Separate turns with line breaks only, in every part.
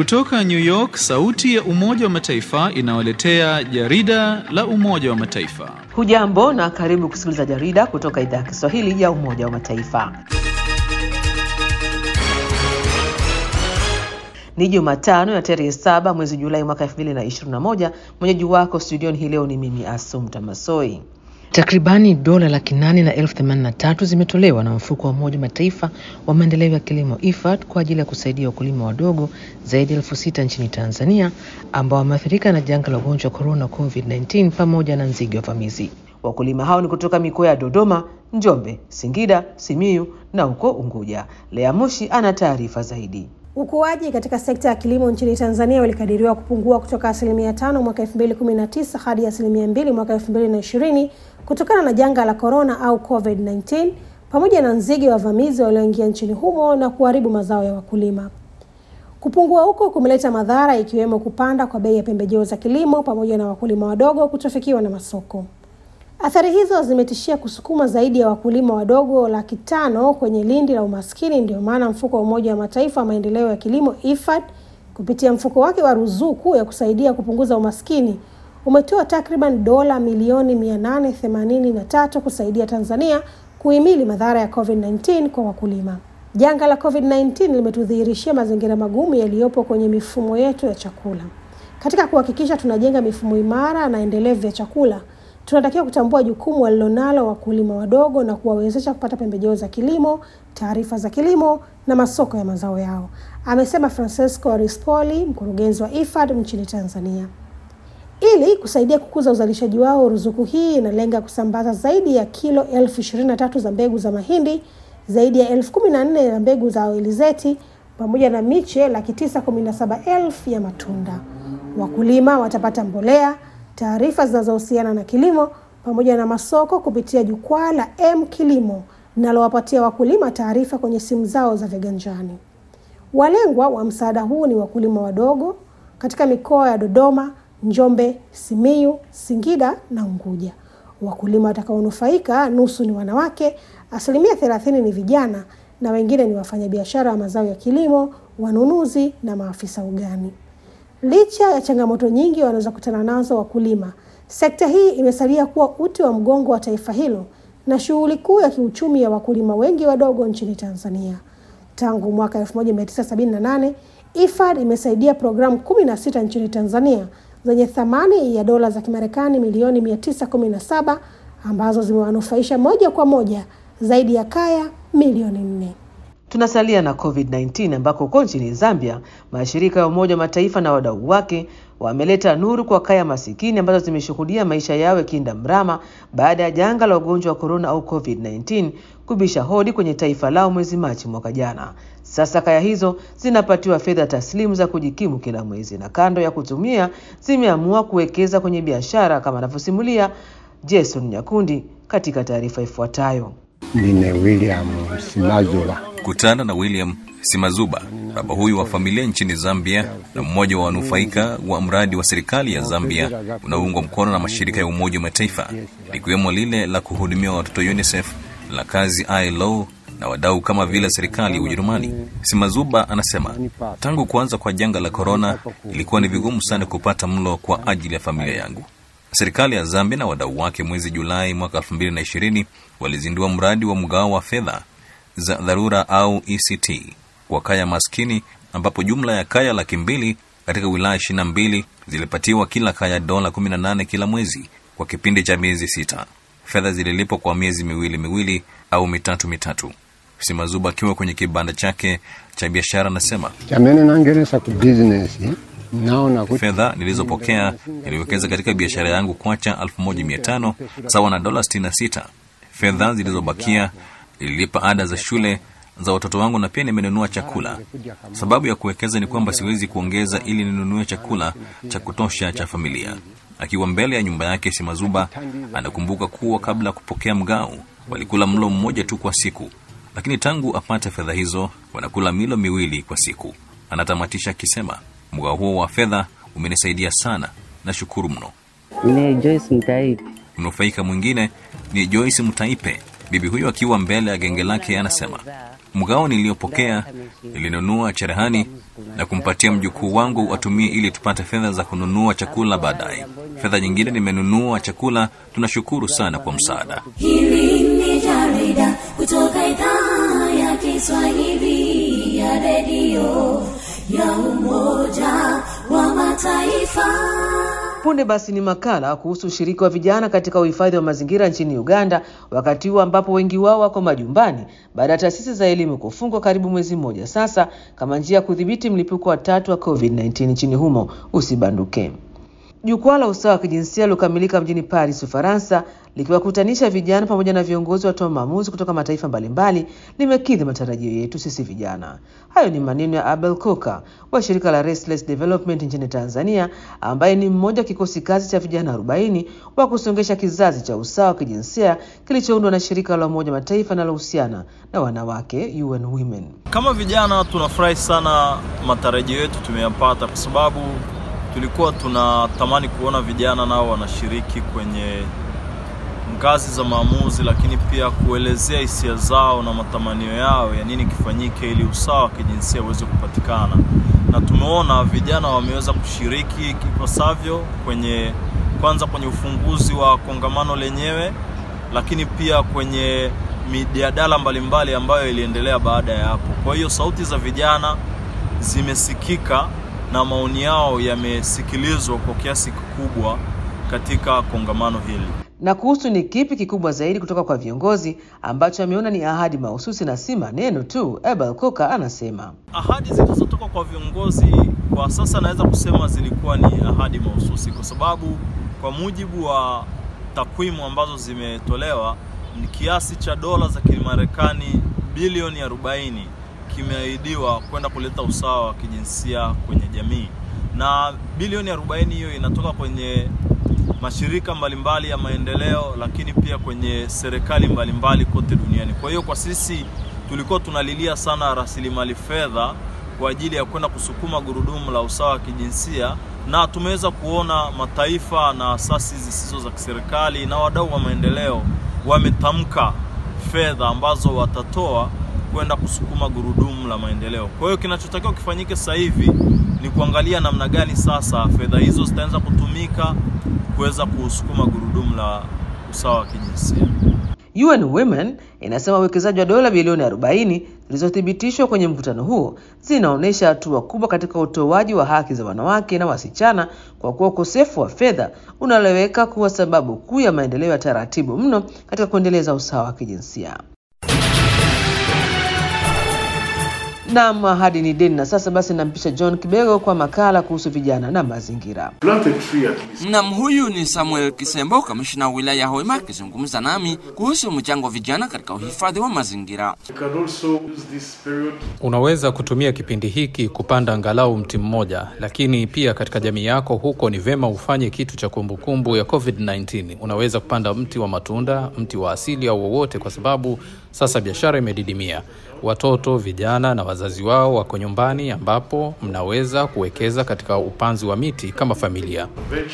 Kutoka New York, sauti ya Umoja wa Mataifa inawaletea jarida la Umoja wa Mataifa.
Hujambo na karibu kusikiliza jarida kutoka idhaa ya Kiswahili ya Umoja wa Mataifa. Ni Jumatano ya tarehe saba mwezi Julai mwaka 2021. Mwenyeji wako studioni hii leo ni mimi Asumta Masoi.
Takribani dola laki nane na elfu themanini na tatu zimetolewa na mfuko wa Umoja wa Mataifa wa maendeleo ya kilimo IFAD kwa ajili ya kusaidia wakulima wadogo zaidi ya elfu sita nchini Tanzania ambao wameathirika na janga la ugonjwa wa korona COVID-19 pamoja na nzige wavamizi.
Wakulima hao ni kutoka mikoa ya Dodoma, Njombe, Singida, Simiyu na huko Unguja. Lea Mushi ana taarifa zaidi.
Ukuaji katika sekta ya kilimo nchini Tanzania ulikadiriwa kupungua kutoka asilimia tano mwaka 2019 hadi asilimia mbili mwaka 2020 kutokana na janga la korona au COVID-19 pamoja na nzige wavamizi walioingia nchini humo na kuharibu mazao ya wakulima. Kupungua huko kumeleta madhara ikiwemo kupanda kwa bei ya pembejeo za kilimo pamoja na wakulima wadogo kutofikiwa na masoko. Athari hizo zimetishia kusukuma zaidi ya wakulima wadogo laki tano kwenye lindi la umaskini. Ndio maana mfuko wa Umoja wa Mataifa wa maendeleo ya kilimo IFAD kupitia mfuko wake wa ruzuku ya kusaidia kupunguza umaskini umetoa takriban dola milioni mia nane themanini na tatu kusaidia Tanzania kuhimili madhara ya COVID-19 kwa wakulima. Janga la COVID-19 limetudhihirishia mazingira magumu yaliyopo kwenye mifumo yetu ya chakula. Katika kuhakikisha tunajenga mifumo imara na endelevu ya chakula tunatakiwa kutambua jukumu walilonalo wakulima wadogo na kuwawezesha kupata pembejeo za kilimo, taarifa za kilimo na masoko ya mazao yao, amesema Francesco Rispoli, mkurugenzi wa IFAD nchini Tanzania. Ili kusaidia kukuza uzalishaji wao, ruzuku hii inalenga kusambaza zaidi ya kilo elfu ishirini na tatu za mbegu za mahindi, zaidi ya elfu kumi na nne za mbegu za alizeti pamoja na miche laki tisa kumi na saba elfu ya matunda. Wakulima watapata mbolea taarifa zinazohusiana na kilimo pamoja na masoko kupitia jukwaa la M Kilimo linalowapatia wakulima taarifa kwenye simu zao za viganjani. Walengwa wa msaada huu ni wakulima wadogo katika mikoa ya Dodoma, Njombe, Simiyu, Singida na Unguja. Wakulima watakaonufaika nusu ni wanawake, asilimia thelathini ni vijana na wengine ni wafanyabiashara wa mazao ya kilimo, wanunuzi na maafisa ugani. Licha ya changamoto nyingi wanaweza kutana nazo wakulima, sekta hii imesalia kuwa uti wa mgongo wa taifa hilo na shughuli kuu ya kiuchumi ya wakulima wengi wadogo nchini Tanzania. Tangu mwaka 1978 IFAD imesaidia programu 16 nchini Tanzania zenye thamani ya dola za Kimarekani milioni 917 ambazo zimewanufaisha moja kwa moja zaidi ya kaya milioni nne.
Tunasalia na COVID-19 ambako huko nchini Zambia mashirika ya Umoja wa Mataifa na wadau wake wameleta nuru kwa kaya masikini ambazo zimeshuhudia maisha yao yakienda mrama baada ya janga la ugonjwa wa korona au COVID-19 kubisha hodi kwenye taifa lao mwezi Machi mwaka jana. Sasa kaya hizo zinapatiwa fedha taslimu za kujikimu kila mwezi, na kando ya kutumia zimeamua kuwekeza kwenye biashara kama anavyosimulia Jason Nyakundi katika taarifa ifuatayo.
Nine William Simazuba.
Kutana na William Simazuba, baba huyu wa familia nchini Zambia na mmoja wa wanufaika wa mradi wa serikali ya Zambia unaoungwa mkono na mashirika ya Umoja wa Mataifa likiwemo lile la kuhudumia watoto UNICEF, la kazi ILO na wadau kama vile serikali ya Ujerumani. Simazuba anasema tangu kuanza kwa janga la korona ilikuwa ni vigumu sana kupata mlo kwa ajili ya familia yangu. Serikali ya Zambia na wadau wake mwezi Julai mwaka 2020 walizindua mradi wa mgao wa fedha za dharura au ECT kwa kaya maskini, ambapo jumla ya kaya laki mbili katika wilaya 22 zilipatiwa kila kaya dola 18 kila mwezi kwa kipindi cha miezi sita. Fedha zililipwa kwa miezi miwili miwili au mitatu mitatu. Simazuba akiwa kwenye kibanda chake cha biashara anasema
Chamene nangeresa ku business naona kuti
fedha nilizopokea niliwekeza katika biashara yangu kwacha 1500 sawa na dola 66. Fedha zilizobakia nililipa ada za shule za watoto wangu na pia nimenunua chakula. Sababu ya kuwekeza ni kwamba siwezi kuongeza ili ninunue chakula cha kutosha cha familia. Akiwa mbele ya nyumba yake, Simazuba anakumbuka kuwa kabla ya kupokea mgao walikula mlo mmoja tu kwa siku, lakini tangu apate fedha hizo wanakula milo miwili kwa siku. Anatamatisha akisema mgao huo wa fedha umenisaidia sana, nashukuru mno.
Ni Joyce Mtaipi.
Mnufaika mwingine ni Joyce Mtaipe Bibi huyo akiwa mbele ya genge lake anasema, mgao niliyopokea nilinunua cherehani na kumpatia mjukuu wangu atumie ili tupate fedha za kununua chakula baadaye. Fedha nyingine nimenunua chakula. Tunashukuru sana kwa msaada.
Hili ni jarida kutoka idhaa ya Kiswahili ya redio ya Umoja wa Mataifa.
Punde basi ni makala kuhusu ushiriki wa vijana katika uhifadhi wa mazingira nchini Uganda, wakati huu ambapo wengi wao wako majumbani baada ya taasisi za elimu kufungwa karibu mwezi mmoja sasa, kama njia ya kudhibiti mlipuko wa tatu wa COVID-19 nchini humo usibanduke. Jukwaa la usawa wa kijinsia lilokamilika mjini Paris, Ufaransa, likiwakutanisha vijana pamoja na viongozi watoa maamuzi kutoka mataifa mbalimbali, limekidhi matarajio yetu sisi vijana. Hayo ni maneno ya Abel Koka wa shirika la Restless Development nchini Tanzania, ambaye ni mmoja wa kikosi kazi cha vijana 40 wa kusongesha kizazi cha usawa wa kijinsia kilichoundwa na shirika la Umoja Mataifa linalohusiana na wanawake UN Women.
Kama vijana tunafurahi sana, matarajio yetu tumeyapata kwa sababu tulikuwa tunatamani kuona vijana nao wanashiriki kwenye ngazi za maamuzi, lakini pia kuelezea hisia zao na matamanio yao ya nini kifanyike ili usawa wa kijinsia uweze kupatikana, na tumeona vijana wameweza kushiriki ipasavyo kwenye kwanza kwenye ufunguzi wa kongamano lenyewe, lakini pia kwenye mijadala mbalimbali ambayo iliendelea baada ya hapo. Kwa hiyo sauti za vijana zimesikika na maoni yao yamesikilizwa kwa kiasi kikubwa katika kongamano hili.
Na kuhusu ni kipi kikubwa zaidi kutoka kwa viongozi ambacho ameona ni ahadi mahususi na si maneno tu, Abel Koka anasema
Ahadi zilizotoka kwa viongozi kwa sasa naweza kusema zilikuwa ni ahadi mahususi, kwa sababu kwa mujibu wa takwimu ambazo zimetolewa ni kiasi cha dola za Kimarekani bilioni 40 kimeahidiwa kwenda kuleta usawa wa kijinsia kwenye jamii, na bilioni 40 hiyo inatoka kwenye mashirika mbalimbali ya maendeleo, lakini pia kwenye serikali mbalimbali kote duniani. Kwa hiyo kwa sisi tulikuwa tunalilia sana rasilimali fedha kwa ajili ya kwenda kusukuma gurudumu la usawa wa kijinsia, na tumeweza kuona mataifa na asasi zisizo za kiserikali na wadau wa maendeleo wametamka fedha ambazo watatoa kwenda kusukuma gurudumu la maendeleo. Kwa hiyo kinachotakiwa kifanyike sasa hivi ni kuangalia namna gani sasa fedha hizo zitaanza kutumika kuweza kusukuma gurudumu la usawa wa kijinsia.
UN Women inasema uwekezaji wa dola bilioni 40 zilizothibitishwa kwenye mkutano huo zinaonyesha hatua kubwa katika utoaji wa haki za wanawake na wasichana, kwa kuwa ukosefu wa fedha unaloweka kuwa sababu kuu ya maendeleo ya taratibu mno katika kuendeleza usawa wa kijinsia. Naam, ahadi ni deni. Na sasa basi nampisha John Kibego kwa makala kuhusu vijana na mazingira.
Mnam huyu ni Samuel Kisembo, kamishina wa wilaya ya Hoima, akizungumza nami kuhusu mchango wa vijana katika uhifadhi wa mazingira.
Unaweza kutumia kipindi hiki kupanda angalau mti mmoja, lakini pia katika jamii yako huko ni vema ufanye kitu cha kumbukumbu ya COVID-19. Unaweza kupanda mti wa matunda, mti wa asili au wowote, kwa sababu sasa biashara imedidimia. Watoto, vijana na wazazi wao wako nyumbani, ambapo mnaweza kuwekeza katika upanzi wa miti kama familia.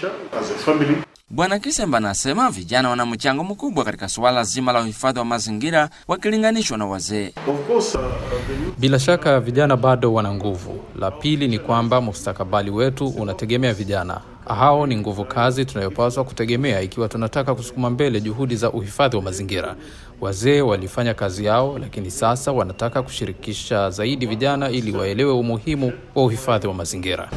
Bwana Kisemba anasema vijana wana mchango mkubwa katika suala zima la uhifadhi wa mazingira wakilinganishwa na wazee.
Bila shaka vijana bado wana nguvu. La pili ni kwamba mustakabali wetu unategemea vijana. Hao ni nguvu kazi tunayopaswa kutegemea ikiwa tunataka kusukuma mbele juhudi za uhifadhi wa mazingira. Wazee walifanya kazi yao, lakini sasa wanataka kushirikisha zaidi vijana ili waelewe umuhimu wa uhifadhi wa mazingira.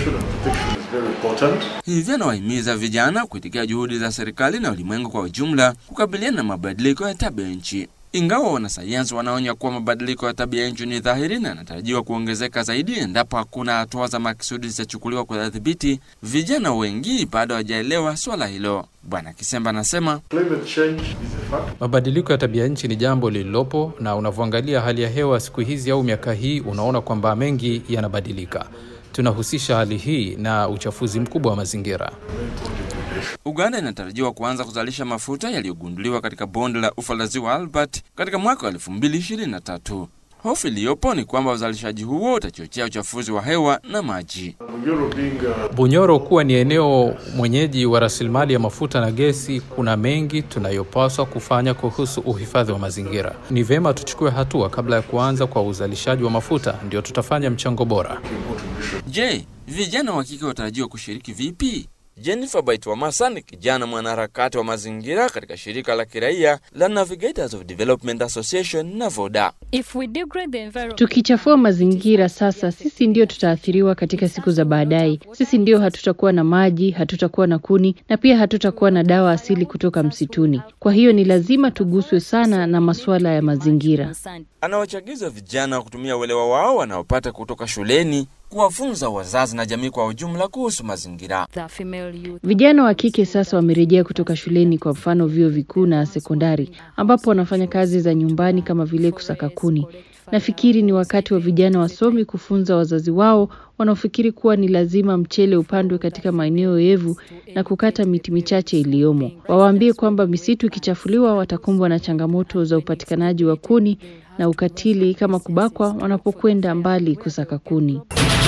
Hivyo anawahimiza vijana kuitikia juhudi za serikali na ulimwengu kwa ujumla kukabiliana na mabadiliko ya tabia nchi. Ingawa wanasayansi wanaonya kuwa mabadiliko ya tabia nchi ni dhahiri na yanatarajiwa kuongezeka zaidi endapo hakuna hatua za makusudi zitachukuliwa kudhibiti, vijana wengi bado hawajaelewa swala hilo. Bwana Kisemba anasema
mabadiliko ya tabia nchi ni jambo lililopo, na unavyoangalia hali ya hewa siku hizi au miaka hii, unaona kwamba mengi yanabadilika. Tunahusisha hali hii na uchafuzi mkubwa wa mazingira.
Uganda inatarajiwa kuanza kuzalisha mafuta yaliyogunduliwa katika bonde la ufa la ziwa Albert katika mwaka wa 2023. Hofu iliyopo ni kwamba uzalishaji huo utachochea uchafuzi wa hewa na maji.
Bunyoro kuwa ni eneo mwenyeji wa rasilimali ya mafuta na gesi, kuna mengi tunayopaswa kufanya kuhusu uhifadhi wa mazingira. Ni vyema tuchukue hatua kabla ya kuanza kwa uzalishaji wa mafuta, ndio tutafanya mchango bora.
Je, vijana wa kike watarajiwa kushiriki vipi? Jennifer Baitwamasa ni kijana mwanaharakati wa mazingira katika shirika la kiraia la Navigators of Development Association NAVODA.
Tukichafua mazingira sasa, sisi ndio tutaathiriwa katika siku za baadaye. Sisi ndio hatutakuwa na maji, hatutakuwa na kuni na pia hatutakuwa na dawa asili kutoka msituni. Kwa hiyo ni lazima tuguswe sana na masuala ya mazingira.
Anawachagiza vijana kutumia uelewa wao wanaopata kutoka shuleni kuwafunza wazazi na jamii kwa ujumla kuhusu mazingira.
Vijana wa kike sasa wamerejea kutoka shuleni, kwa mfano vyuo vikuu na sekondari, ambapo wanafanya kazi za nyumbani kama vile kusaka kuni. Nafikiri ni wakati wa vijana wasomi kufunza wazazi wao wanaofikiri kuwa ni lazima mchele upandwe katika maeneo yevu na kukata miti michache iliyomo. Wawaambie kwamba misitu ikichafuliwa watakumbwa na changamoto za upatikanaji wa kuni na ukatili kama kubakwa wanapokwenda mbali kusaka kuni.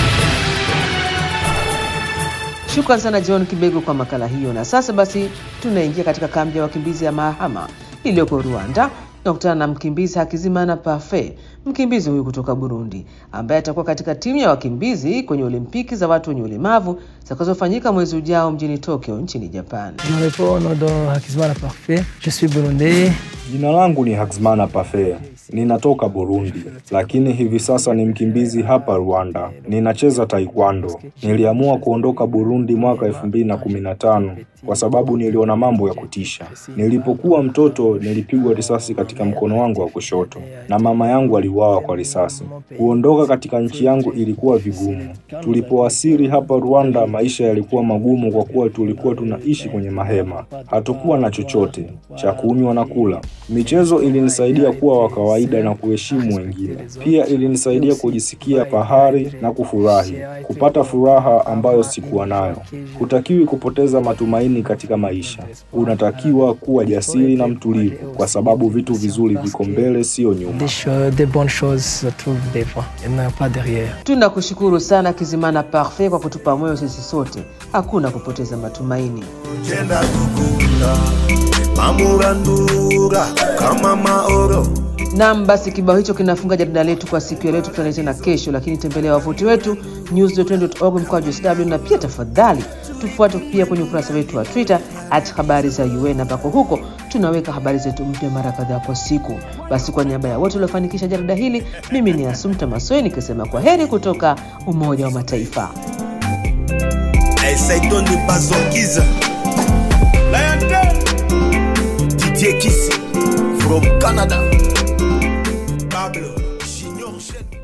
Shukran sana John Kibego kwa makala hiyo. Na sasa basi tunaingia katika kambi ya wakimbizi ya Mahama iliyoko Rwanda. Tunakutana na mkimbizi Hakizimana Parfait, mkimbizi huyu kutoka Burundi ambaye atakuwa katika timu ya wakimbizi kwenye Olimpiki za watu wenye ulemavu zitakazofanyika mwezi ujao mjini Tokyo nchini Japan.
Jina langu ni Haxmana Parfait. Ninatoka Burundi, lakini hivi sasa ni mkimbizi hapa Rwanda. Ninacheza taekwondo. Niliamua kuondoka Burundi mwaka elfu mbili na kumi na tano kwa sababu niliona mambo ya kutisha. Nilipokuwa mtoto nilipigwa risasi katika mkono wangu wa kushoto na mama yangu aliuawa kwa risasi. Kuondoka katika nchi yangu ilikuwa vigumu. Tulipowasili hapa Rwanda, maisha yalikuwa magumu kwa kuwa tulikuwa tunaishi kwenye mahema, hatukuwa na chochote cha kunywa na kula. Michezo ilinisaidia kuwa wa kawaida na kuheshimu wengine. Pia ilinisaidia kujisikia fahari na kufurahi, kupata furaha ambayo sikuwa nayo. Hutakiwi kupoteza matumaini katika maisha. Unatakiwa kuwa jasiri na mtulivu, kwa sababu vitu vizuri viko mbele, sio nyuma.
Tunakushukuru sana Kizimana Parfait kwa kutupa moyo sisi sote, hakuna kupoteza matumaini. Nam, basi kibao hicho kinafunga jarida letu kwa siku ya leo. Tukutane tena kesho, lakini tembelea wavuti wetu news.org mkwaju sw, na pia tafadhali tufuate pia kwenye ukurasa wetu wa Twitter at habari za UN, ambako huko tunaweka habari zetu mpya mara kadhaa kwa siku. Basi kwa niaba ya wote waliofanikisha jarida hili, mimi ni Asumta Masoi nikisema kwa heri kutoka Umoja wa Mataifa.
Didier Kisi from Canada. Pablo Junior